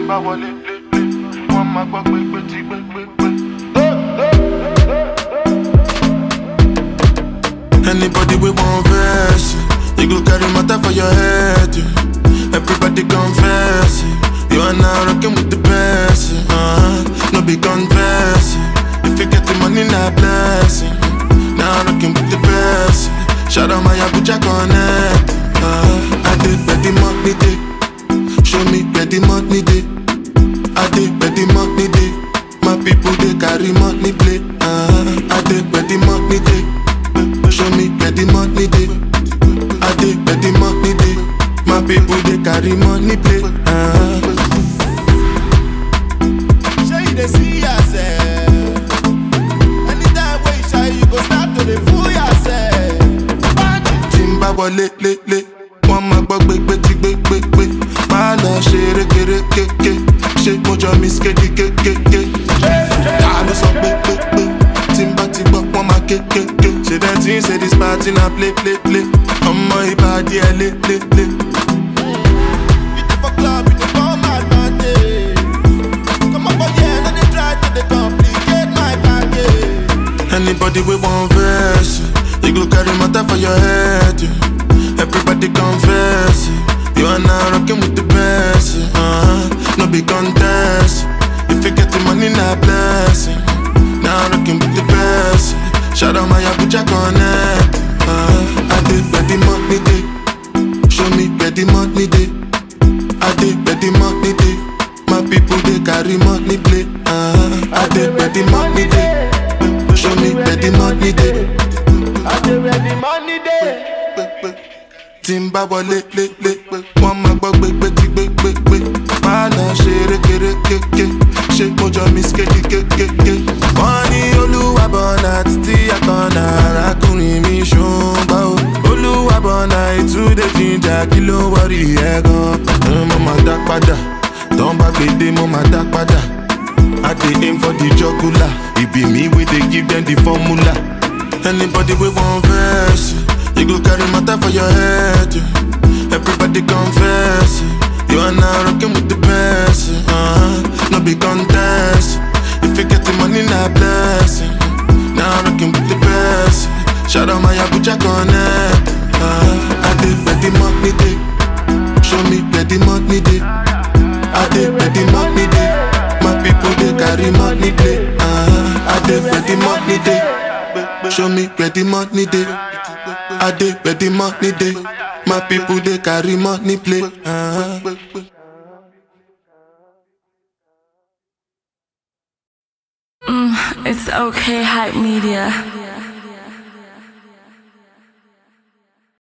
n bá wọlé lé lé wọ́n máa gbọ́ pé pé tí pé pé pé. Anybody we want verse, you go carry matter for your head. yeah. Everybody confess, yeah. you are now rocking with the best. yeah. Uh-huh. No be confess, yeah. if you get the money, not blessing. Now rocking with the best. yeah. Shout out my Abuja connect. Uh-huh. I did where the money day, show me where the money day. I did where the money day. My people they carry money play. Uh-huh. I did where the money day. Show me where the money day. I did where the money day. My people they carry money play. Uh-huh. Sure you dey see yourself. Anytime wey you shy, you go start to dey fool yourself. Bandit. tí n bá wọlé lélẹ̀ wọ́n máa gbọ́ gbégbé tí gbégbégbé máa lọ ṣe rékeré kéké ṣé mo jọ miss kékeré kéké ta ló sọ pé pé pé tí n bá ti gbọ́ wọ́n máa kékéké ṣe dem tí ń ṣe this party na play play play ọmọ ìbàdí ẹ lé lé lé. You dey for club, you dey come advantage. Come up for here, no dey try to dey complicate my package. Anybody we want verse, yeah. you go carry matter for your head. yeah. Everybody confess, yeah. you are now rocking with the best. yeah. Uh-huh. No be contest, if you get the money, not blessing. Now rocking with the best. yeah. Shout out my Abuja connect. Uh-huh. I did where the money day, show me where the money day. I did where the money day. My people they carry money play. Uh-huh. I did where the money day. Show me where the money dey. I dey where the money dey. Tí n bá wọlé lé lé, wọ́n máa gbọ́ gbégbé tí gbégbégbé. Máa lọ ṣe rékeré kéké, ṣé mo jọ miss kékeré kéké. Wọ́n ní olúwàbọ̀nà títí àkànnà arákùnrin mi ṣùgbọ́n o. Olúwàbọ̀nà ìtúndé jíjà kí ló ń wọrí ẹ̀ gan. Mo máa dá padà, tán bá gbèdé mo máa dá padà. I dey aim for the jugular. It be me we dey give them the formula. Anybody we want verse, yeah. you go carry matter for your head. yeah. Everybody confess, yeah. you are now rocking with the best. yeah. Uh-huh. No be contest, if you get the money, not blessing. Now rocking with the best. yeah. Shout out my Abuja connect. Uh-huh. I did where the money day, show me where the money day. I did where the money day. My people they carry money play. Uh-huh. I did where the money day. Show me where the money day. I did where the money day. My people they carry money play. Uh-huh. It's okay, hype media.